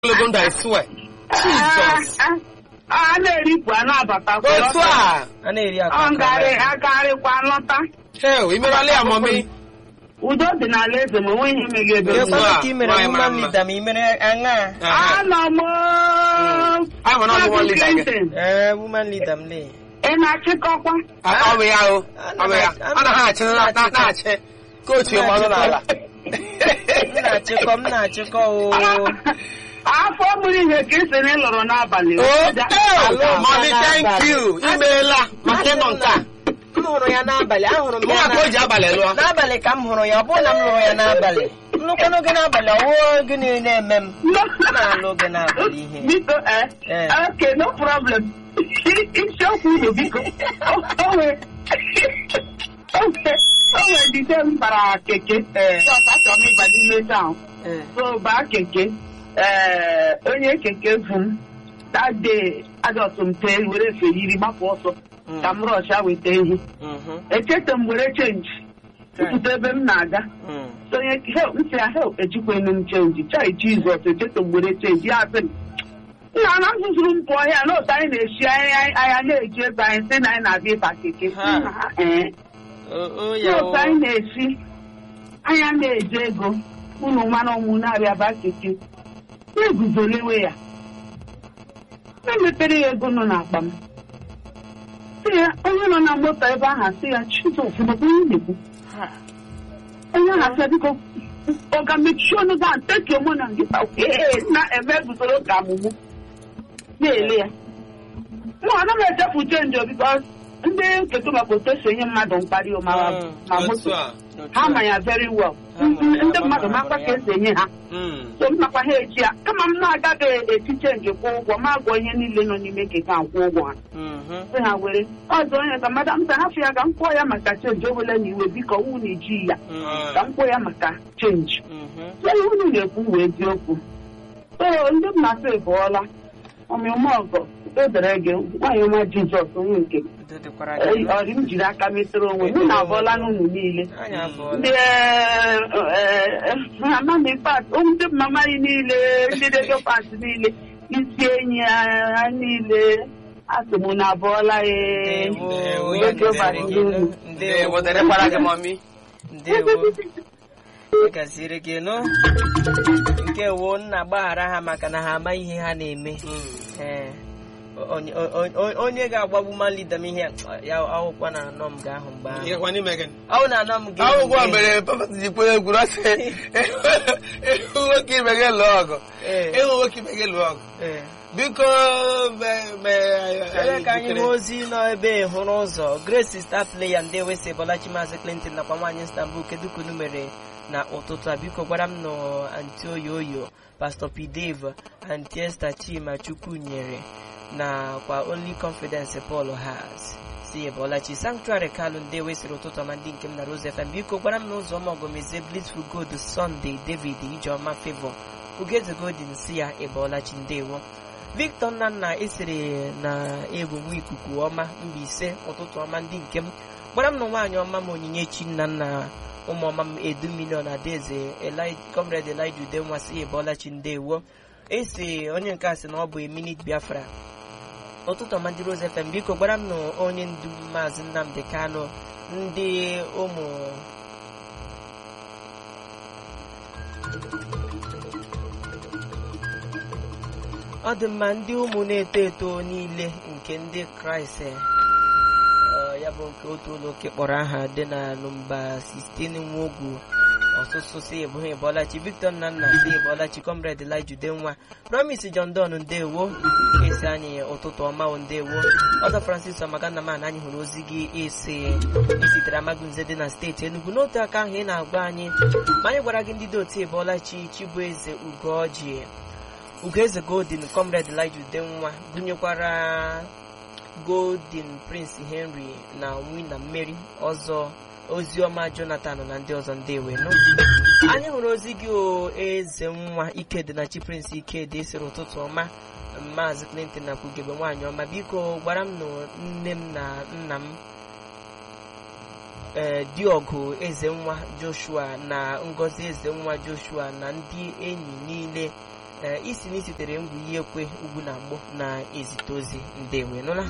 ogologo ndụ I swear. Jesus. a na-eripụ a na-abatakwa Otu a. a na-eri ọ akwa ngarị agarịkwa lọta Hell, imerala ya mami. udo dị n'ala eze ma onweghị imeghị ebe Yes, m nọ. ma'am. ka i mere Nwaanyị mara woman mma. leader ma i mere aṅa anọ m Anyị nwere ọgwụgwọ Maazị lita gị. Clinton, ee woman leader m lee ị na-achịkọkwa Ọ bụ ya o. Ọ bụ ya. Ọ na-achị na- na- na-achị. Kootu ya ọnụ n'ala. m na-achịkọ m na-achịkọ o afọ mụrụ ihe ka ị sị na ị lụrụ n'abalị Oh, Ja- oh, Mami, thank you. Imeela maka ịnọ nke a. m hụrụ ya n'abalị ahụrụ m Mụ ya na ka o ji na- abalị lụọ. n'abalị ka m hụrụ ya ọ bụrụ na m lụrụ ya n'abalị nnukwu oge n'abalị ọwụwa gịnị na-eme m m na-alụ oge n'abalị ihe biko eh Eh. okay no problem isiokwu unu biko O- o nwee o nwee o nwee dide m bara keke Eh. Just achọrọ m ịba n'ime town Eh, so baa keke ee onye keke vu m that day adọtụ m tee were efe yiri gbapụ ọsọ mm, ka m rọcha weta ehi mhm, echeta m were chenji pụta ebe m na-aga mm. so onye help m sị ya help ejikwenu m chenji chai jizọs echeta m were chenji ya sị m nna na m zụzụrụ m pụọ ya n'otu anyị na-eshi anya anya na-eji ego anyị sị na anyị na-abịa ịba keke Ha. Nna ha, ee O- o ya o n'otu anyị na-esi anya na-eji ego unu mmanụ ọmụ na-abịa ba keke na-eguzolewe ya emepere ya ego nọ n'akpa m sị ya onye nọ na moto ebe ahụ sị ya chizọs maka onye na-ekwu Ha. onye ahụ asị ya biko ọ ga mechie ọnụ ga nteke mụ na nkịta ee na-eme guzoro ka amụmụ na-ele ya mụ ana m echefu chenji bikos ndị nketa maka otu esi enye mmadụ mkparị ma Mm. ma Otu moto a. ha ma ya very well Ha ma ya, ndị ma mmadụ ma makwa ya. ka esi enye ha Mm. so m makwa ha echi ya kama m na-agaghị eti chenji kwụ ụgwọ ma agwọ ihe niile nọ n'ime keke a kwụ ụgwọ ha Mhm. sị ha were ọzọ onye ka madam sị hafụ ya ka m kwụọ ya maka chenji o wele na iwe biko ọnwụ na-eji ya Mm. ka m kwụọ ya maka chenji Mhm. ihe unu na-ekwu wee eziokwu oo ndị m na-asị bụọla ọmịọma ọgọ edere gị nwaanyị ọma jizọs onye nke m. Udo dịkwara Ee, gị. ọrị m jiri aka metụrụ onwe m na abụọla n'ụlọ niile Anyị abụọla. ndị amami pat ndị mama anyị niile ndị redio pat niile isi enyi ha niile asị m na abụọla ee Ndewo, Ndewo, ya ndewo, gaziri gị. ndewo. Ndewo, dịrịkwara gị mami. ndewo ya gaziri gị nụ nke wo nna gbaghara ha maka na ha ama ihe ha na-eme Ee. onye onye- onye- onye ga-agbagbu malida m ihe ya akwụkwọ na anọ m ga-ahụ mgbe ahụ Ihe kwa n'ime gị. ọwụ na anọ m ga Akwụkwọ a mere papa ji kwere egwuru asị ịhụ nwoke ibe gị lụọ ọgụ ịhụ nwoke ibe gị lụọ ọgụ biko me- me- ebe ka anyị jikere. hụ ozi nọ ebe hụrụ ụzọ grace star player ndị wesi bọlachi maazị clinton nakwa nwaanyị istanbul kedu ka unu mere na ụtụtụ a biko gwara m nọ anti oyo oyo pastor p dave anti esta chima chukwu nyere nakwa only confidence paul has si bọlachi sanctuary kalụ ndị wesịrị ụtụtụ ọma ndị nke m na rose fm biko gwara m n'ụzọ ọma ọgọmeze blissful good sunday david ijeọma favor ugeze godin si ya ịbọlachi ndewo victor nnanna esere na egwugwu ikuku ọma mbaise ụtụtụ ọma ndị nke m gbara m na nwaanyị ọma m onyinyechi nnanna ụmụọma m edu milion adaeze Eli- comrade elija udenwa si ebọlachi ndewo esi onye nke a sị na ọ bụ eminit biafra ụtụtụ ọma ndị rose fm biko gbara m na onye ndu maazị nnamdị kano ndị ụmụ ọ dị mma ndị ụmụ na-eto eto niile nke ndị kraịst eh, ọ, ya bụ nke otu ụlọ ụka kpọrọ aha dị na nọmba 16 nwogwu ọsụsụ si ebụghị ebọlachi victor nnanna si ebọlachi comrade elija udenwa promise john don ndewo esi anyị ụtụtụ ọma o ndewo ọzọ francis ọmagannaman anyị hụrụ ozi gị esi isitere amagunze dị na steeti enugu n'otu aka ahụ ị na-agwa anyị ma anyị gwara gị ndị dị otu ebọlachi chibueze ugoji ugoeze golden comrade elija udenwa gụnyekwara golden prince henry na wina mmeri ọzọ oziọma jonathan na ndị ọzọ ndewenu anyị hụrụ ozi gị o eze nwa ikedi na chi prince ikedi sịrị ụtụtụ ọma maazị clinton na kwugebe nwaanyị ọma biko gwara m na nne m na nna m ee diọgụ eze nwa joshua na ngozi eze nwa joshua na ndị enyi niile ee isi na isitere ngwu ihe ekwe ugwu na mgbọ na-ezite ozi ndewe nụla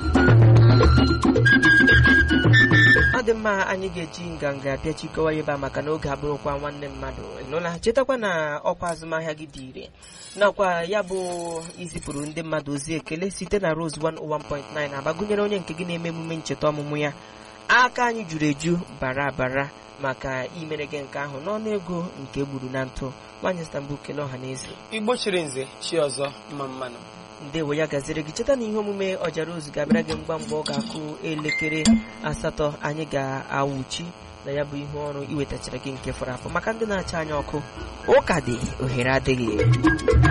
ọ dị mma anyị ga-eji nganga bịa chịkọwa ya ebe a maka na oge abụrụkwa nwanne mmadụ nụla chetakwa na ọkwa azụmahịa gị dị ire nakwa ya bụ izipụrụ ndị mmadụ ozi ekele site na Rose 101.9 agbagunyere onye nke gị na-eme emume ncheta ọmụmụ ya aka anyị juru eju bara bara maka imere gị nke ahụ n'ọnụ ego nke gburu na ntụ nwaanyị Istanbul kele ọha na eze igbo chiri nze chi ọzọ mma mmanụ ndewo ya gaziri gị cheta na ihe omume ọjara ozu ga-abịara gị mgba mgbe ọ ga-akụ elekere asatọ anyị ga-awụchi na ya bụ ihe ọrụ iwetachara gị nke fọrọ afọ maka ndị na-acha anya ọkụ ụka dị ohere adịghị